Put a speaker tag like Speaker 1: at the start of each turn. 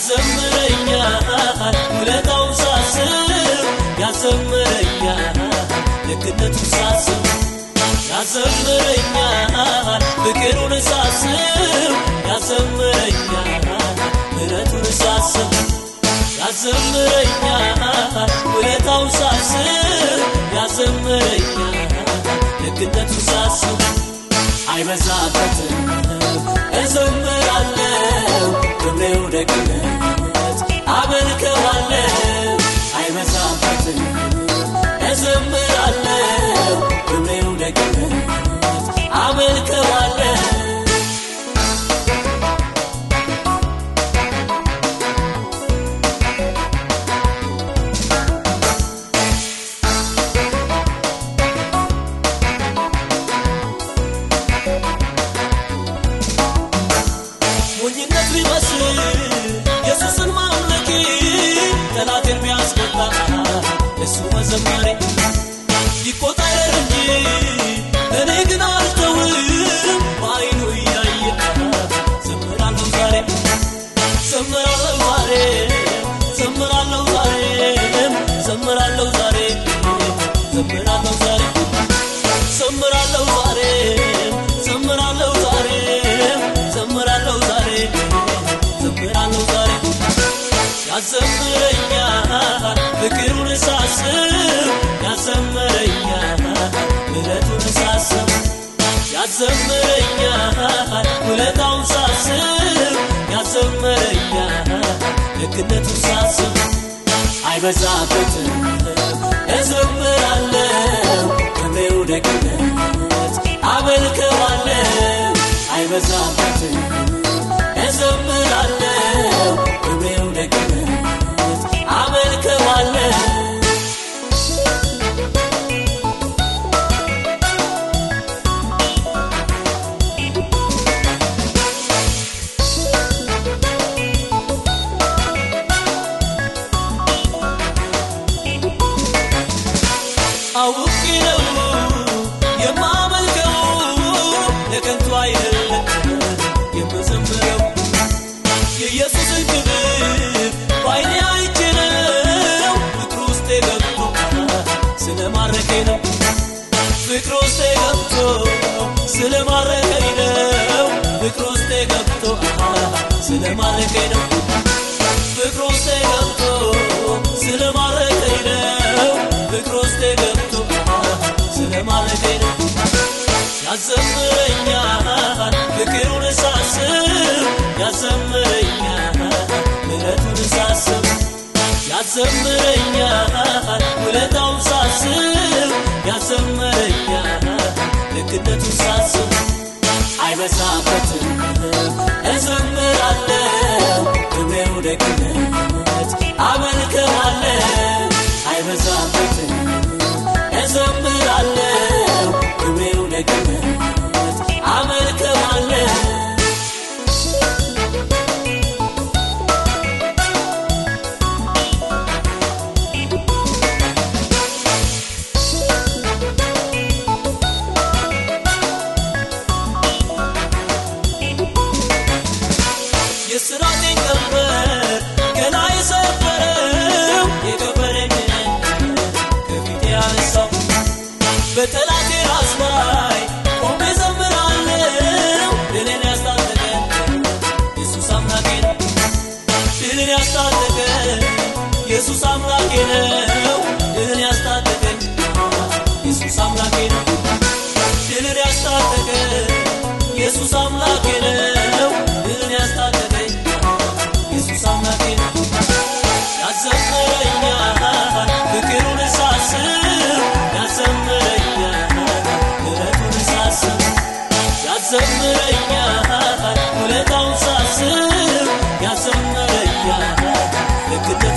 Speaker 1: ያዘምረኛል ውለታውን ሳስብ ያዘምረኛል ልክነቱን ሳስብ ያዘምረኛል ፍቅሩን ሳስብ ያዘምረኛል ምሕረቱን ሳስብ ያዘምረኛል ውለታውን ሳስብ ያዘምረኛል ልክነቱን ሳስብ አይበዛበትም እዘምራለሁ ክብሬው ደግነት አመልከዋለሁ አይበዛበትም እዘምራለሁ ክብሬው ደግነት አመልከዋለሁ ሞኝነት ቢመስል ኢየሱስን ማምለኬ ጠላቴን ቢያስቆጣ እሱ መዘመሬ ይቆጣ ይረር እንጂ እኔ ግን አልተውም በአይኑ እያየ ዘምራለሁ ዛሬ ዘምራለሁ ዛሬ ዘምራለሁ ዛሬም ዘምራለሁ ዛሬ ዘምራለሁ ዛሬ ዘምራለሁ ዛሬ ዘምራለሁ ዛሬ ዘምራለሁ ዛሬ ዘምራለሁ ዛሬ ያዘምረኛል ፍቅሩን ሳስብ ያዘምረኛል ምሕረቱን ሳስብ ያዘምረኛል ውለታውን ሳስብ ያዘምረኛል ልክነቱን ሳስብ አይበዛበትም እዘምራለሁ ክብሬው ደግነት አመልከዋለሁ አይበዛበትም እዘምራለሁ ክብሬው ደግነት አመልከዋለሁ አውቄ ነው የማመልከው ለከንቱ አይደለም የምዘምረው የኢየሱስን ክብር በዓይኔ አይቼ ነው ፍቅሩ ውስጤ ገብቶ ስለማረከኝ ነው ፍቅሩ ውስጤ ገብቶ ስለማረከኝ ነው ፍቅሩ ውስጤ ገብቶ ስለማረከኝ ነው ፍቅሩ ውስጤ ገብቶ ስለማረከኝ ነው ፍቅሩ ውስጤ ገብቶ ስለማረከኝ ነው ያዘምረኛል ፍቅሩን ሳስብ ያዘምረኛል ምሕረቱን ሳስብ ያዘምረኛል ውለታውን ሳስብ ያዘምረኛል ልክነቱን ሳስብ አይበዛበትም እዘምራለሁ ክብሬው ደግነት አመልከዋለሁ አይበዛበትም እዘምራለሁ ክብሬው ደግነት አመልከዋለሁ የስራቴን ቀንበር ገና የሰበረው የከበረኝ ከፊቴ ያነሳው በጠላቴ ራስ ላይ ቆሜ ዘምራለሁ ድልን ያስታጠቀ ኢየሱስ አምላኬ ነው ድልን ያስታጠቀ ኢየሱስ አምላኬ ነው ድልን ያስታጠቀኝ ኢየሱስ አምላኬ ነው ድልን ያስታጠቀ ኢየሱስ አምላኬ ነው ድልን ያስታጠቀኝ ኢየሱስ አምላኬ ነው ያዘምረኛል ፍቅሩን ሳስብ ያዘምረኛል ምሕረቱን ሳስብ ያዘምረኛል ውለታውን ሳስብ ያዘምረኛል ልክነት